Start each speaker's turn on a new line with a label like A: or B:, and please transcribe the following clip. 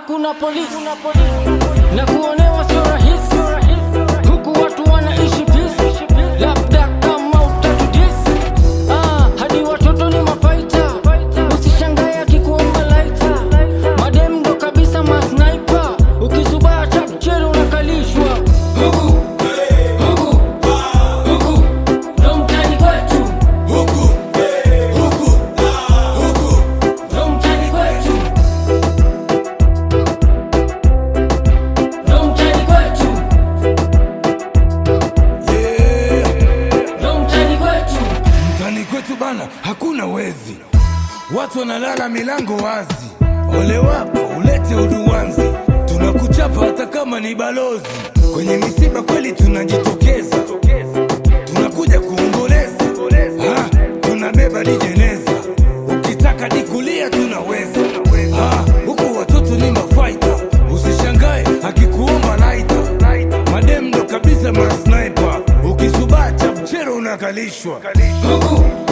A: hakuna polisi na kuonewa sio rahisi, huku watu wanaishi peace, labda kama utatudisi ah, hadi watoto ni mafaita, usishangae akikuomba laita, madem ndo kabisa masniper, ukisubaa chapchero unakalishwa huku huku huku ndo mtani kwetu ndo mtani kwetu ndo mtani kwetu ndo mtani kwetu
B: Mtani kwetu bana, hakuna wezi, watu wanalala milango wazi. Ole wako ulete uduwanzi, tunakuchapa hata kama ni balozi. Kwenye misiba kweli tunajitokeza, tunakuja kuomboleza, Ah, tunabeba dijeneza, ukitaka dikulia tunaweza. Ah, huku watoto ni mafaita, usishangae akikuomba laita, madem ndo kabisa masniper, ukisubaa chapchero unakalishwa
A: huku